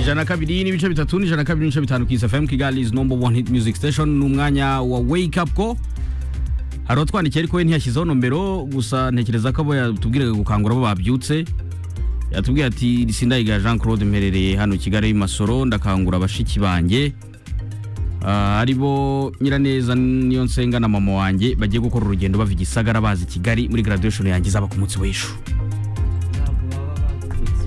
ijana kabiri n'ibice bitatu n'ijana kabiri n'ibice bitanu kisi fm kigali is number one hit music station ni umwanya wa wake up ko hari utwandikiye ariko we ntiyashyizeho nombero gusa ntekereza ko abo yatubwiraga gukangura abo babyutse yatubwiye ati sindayiga jean claude mperereye hano kigali i masoro ndakangura abashiki banjye Ah, aribo nyiraneza niyo nsenga na mama wanjye bagiye gukora urugendo bava i gisagara bazi kigali muri graduation yanjye izaba ku munsi w'ejo ntabwo baba babyutse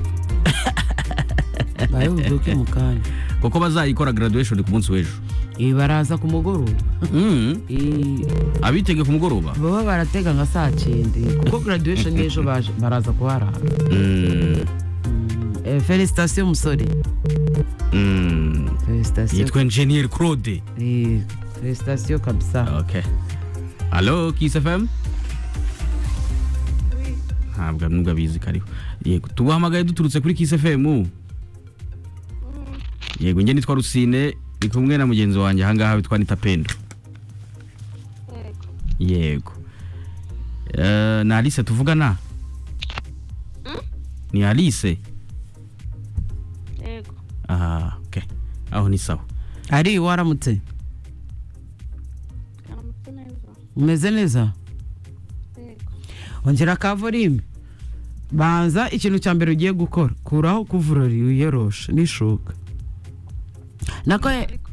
bayoboke mu kanya kuko bazayikora graduation ku munsi w'ejo Eh, baraza ku mugoroba Mm, Eh, abitege ku mugoroba baba baratega nka saa cyenda kuko graduation y'ejo baje- baraza kuharara Mm, Eh, felicitation musore mm. felicitation yitwa engineer claude Eh, felicitation kabisa okay halo kiss fm ntabwo nubwo abizi ko ariho yego tuguhamagaye duturutse kuri kiss fm yego njye nitwa rusine ndi kumwe na mugenzi wanjye ahangaha witwa nita pendo yego Eh, ni alice tuvugana ni alice yego ah, okay. aho ni sawa ari waramutse aramutse neza umeze neza yego ongera kavorime banza ikintu cya mbere ugiye gukora kuraho kuvurori wiyoroshe n'ishuka nako ye- ariko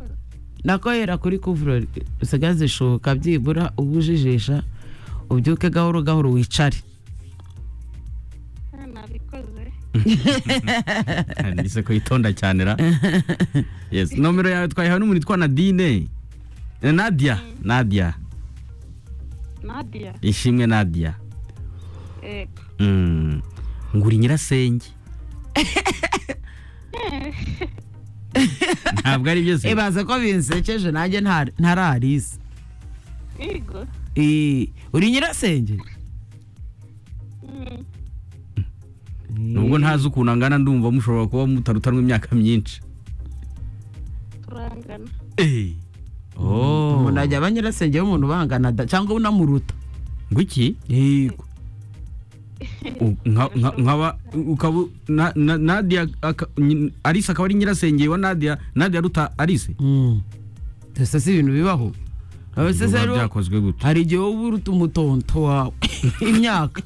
nako yera kuri kuvurori usigaze ishuka byibura ubujijisha ubyuke gahoro gahoro wicare hano nabikoze ndetse ko yitonda cyane ra yes nomero yawe twayihawe n'umuntu witwa nadine Eh, nadia nadia nadiya ishimwe nadia yego Mm. nguri nyirasenge ntabwo ari byo se ibaze ko binsekeje nanjye nta- ntararize yego Eh, uri nyirasenge Mm, nubwo ntazi ukuntu angana ndumva mushobora kuba mutarutanwa imyaka myinshi turangana Eh. Oh. umuntu ajya aba nyirasenge w'umuntu bangana da- cyangwa unamuruta ngwiki yego U- nka- nka- nkaba ukaba na- na- nadia aka- nyi- alice akaba ari nyirasenge wa nadia nadia ruta alice gusa si ibintu bibaho Biba abasesero byakozwe gutya hari igihe wowe uruta umutonto wawe imyaka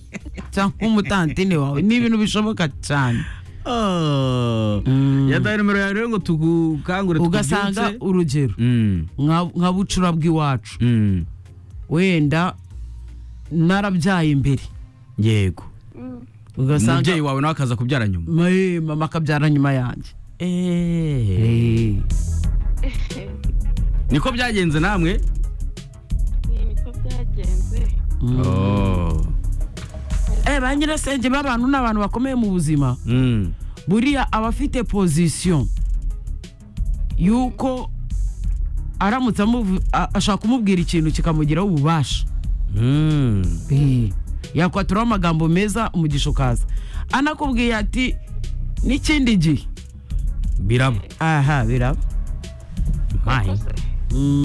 cyangwa umutantine wawe ni ibintu bishoboka cyane Mm. yataye nomero yawe rero ngo tugukangure ugasanga tukubyutse. urugero Mm, nka nka bucura bw'iwacu mm. wenda narabyaye imbere yego Mm, ugasanga umubyeyi wawe nawe akaza kubyara nyuma Ma- eh, mama akabyara nyuma yanjye Eh, niko byagenze namwe iyi niko byagenze mm. Oh. Eh, ba nyirasenge b'abantu ni abantu bakomeye mu buzima Mm. buriya aba afite pozisiyo y'uko aramutse amuvu- a- ashaka kumubwira ikintu kikamugiraho ububasha Mm. Eh, yakwaturaho amagambo meza umugisha ukaza anakubwiye ati n'ikindi gihe biraba aha biraba mayi Kose.